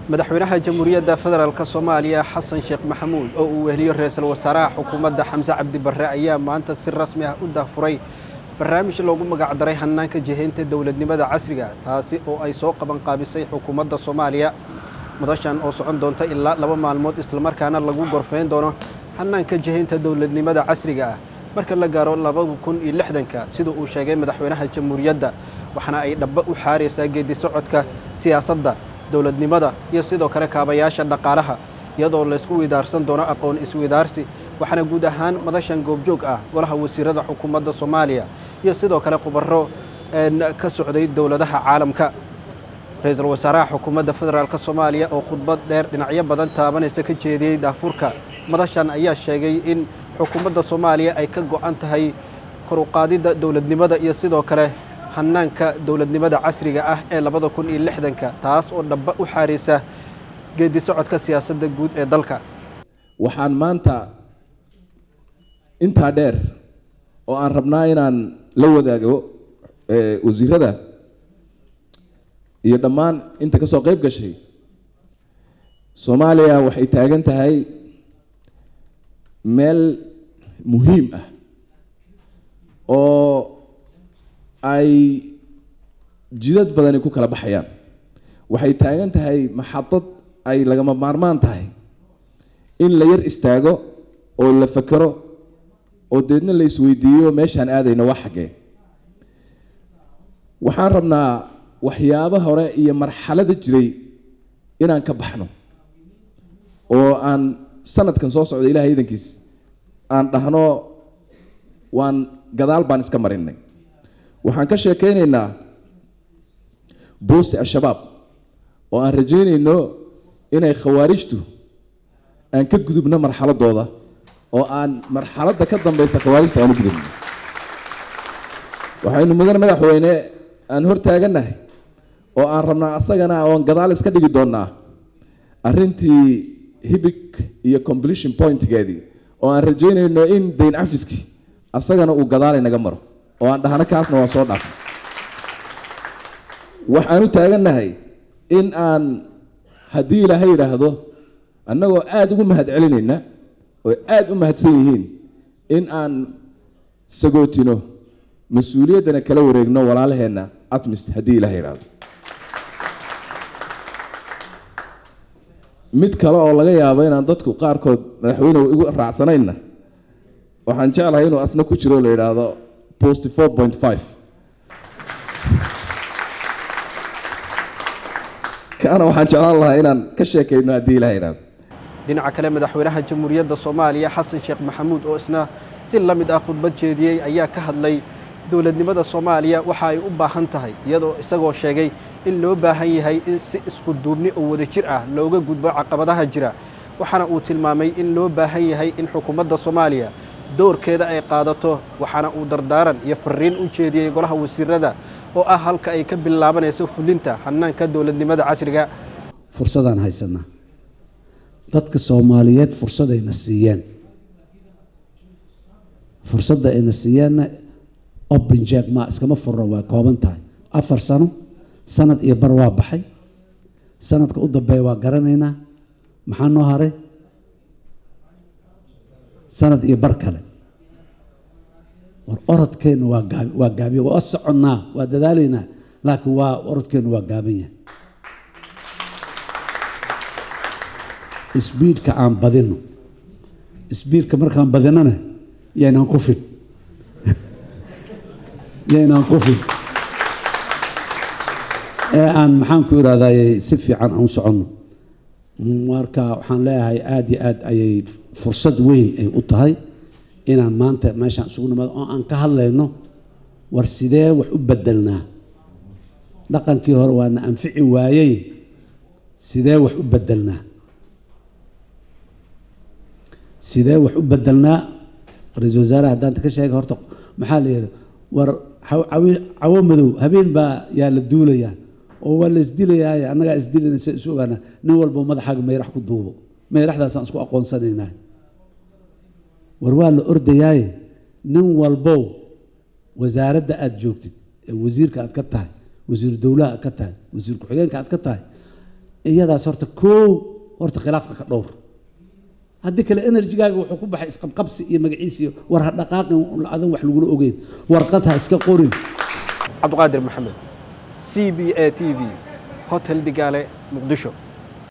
madaxweynaha jamhuuriyadda federaalk soomaaliya xasan sheekh maxamuud oo uu weheliyo ra-iisul wasaaraha xukuumadda xamse cabdi barre ayaa maanta si rasmi ah u dahfuray barnaamij loogu magacdaray hannaanka jihaynta dowladnimada casriga taasi oo ay soo qabanqaabisay xukuumadda soomaaliya madashan oo socon doonta ilaa laba maalmood islamarkaana lagu gorfayn doono hannaanka jihaynta dowladnimada casriga ah marka la gaaro labada kun iyo lixdanka sida uu sheegay madaxweynaha jamhuuriyadda waxaana ay dhabba u xaaraysaa geedi socodka siyaasadda dowladnimada iyo sidoo kale kaabayaasha dhaqaalaha iyadoo laysku widaarsan doono aqoon iswidaarsi waxaana guud ahaan madashan goobjoog ah golaha wasiirada xukuumadda soomaaliya iyo sidoo kale khubaro ka socday dowladaha caalamka ra-iisul wasaaraha xukuumadda federaalk soomaaliya oo khudbad dheer dhinacyo badan taabanaysa ka jeediyey daafurka madashan ayaa sheegay in xukuumadda soomaaliya ay ka go-an tahay koruqaadidda dowladnimada iyo sidoo kale hannaanka dowladnimada casriga ah ee labada kun iyo lixdanka taas oo dhamba u xaaraysa geedi socodka siyaasadda guud ee dalka waxaan maanta intaa dheer oo aan rabnaa inaan la wadaago wasiirada iyo dhammaan inta ka soo qayb gashay soomaaliya waxay taagan tahay meel muhiim ah oo ay jidad badani ku kala baxayaan waxay taagan tahay maxadad ay lagama maarmaan tahay in la yar istaago oo la fakero oo deedna la isweydiiyo meeshaan aadayno waa xaggee waxaan rabnaa waxyaabo hore iyo marxalada jiray inaan ka baxno oo aan sanadkan soo socda ilahay idankiis aan dhahno waan gadaal baan iska marinay waxaan ka sheekeynaynaa boosti al-shabaab oo aan rajeynayno inay khawaarijtu aan ka gudubno marxaladooda oo aan marxaladda ka dambeysa khawaarijta aan u gudubno waxaynu mudan madaxweyne aan hor taagannahay oo aan rabnaa asagana oon gadaal iska dhigi doonnaa arrintii hibig iyo completion pointgeedii oo aan rajeynayno in dayn cafiski asagana uu gadaal inaga maro oo aan dhahno kaasna waa soo dhaafay waxaan u taagannahay in aan haddii ilaahay yidhaahdo annagoo aada ugu mahad celinayna oo aada u mahadsan yihiin in aan sagootino mas-uuliyaddana kala wareegno walaalaheenna atmis haddii ilahay yidhaahdo mid kale oo laga yaabo inaan dadku qaarkood madaxweyne igu raacsanayna waxaan jeclahay inuu asna ku jiro la yidhaahdo post four point five kaana waxaan jeclaan lahaa inaan ka sheekayno haddii ilaha yidhahdo dhinaca kale madaxweynaha jamhuuriyadda soomaaliya xasan sheekh maxamuud oo isna si la mid ah khudbad jeediyey ayaa ka hadlay dowladnimada soomaaliya waxa ay u baahan tahay iyadoo isagoo sheegay in loo baahan yahay in si isku duubni oo wadajir ah looga gudbo caqabadaha jira waxaana uu tilmaamay in loo baahan yahay in xukuumadda soomaaliya doorkeeda ay qaadato waxaana uu dardaaran iyo fariin u jeediyey golaha wasiirada oo ah halka ay ka bilaabanayso fulinta hannaanka dowladnimada casriga fursadaan haysanaa dadka soomaaliyeed fursadayna siiyeen fursadda ayna siiyeenna open jack ma iskama furno waa kooban tahay afar sano sanad iyo bar waa baxay sanadka u dambeeya waa garanaynaa maxaa noo haray sanad iyo bar kale war orodkeenna waa gaab waa gaabiya waa soconnaa waa dadaalaynaa laakiin waa orodkeenna waa gaaban yahay sbiidka aan badino sbiidka markaan badinona yaynaan kufin yaynaan kufin ee aan maxaan ku irahdaye si fiican aan u soconno marka waxaan leeyahay aada iyo aad ayay fursad weyn ay u tahay inaan maanta meeshaan isugu nimaado oo aan ka hadlayno war sidee wax u bedelnaa dhaqankii hore waana anfici waayey sidee wax u bedelnaa sidee wax u bedelnaa ra-iisul wasaaraha haddaanta ka sheega horta maxaa la yidhi war cawo madow habeen baa yaa la duulayaa oo waa la isdilayaay annagaa isdilayna si isu ogaana nin walba madaxaaga mayrax ku duubo mayraxdaasaan isku aqoonsanaynaa war waa la ordayaaye nin walbow wasaaradda aada joogtid ee wasiirka aad ka tahay wasiiru dowlaha aad ka tahay wasiir ku-xigeenka aad ka tahay iyadaas horta koow horta khilaafka ka dhowr haddii kale enerjigaaga wuxuu ku baxay isqabqabsi iyo magaciisi iyo war ha dhaqaaqin adan wax lagula ogeyn warqad ha iska qorin cabdiqaadir maxamed c b a t v hotel digaale muqdisho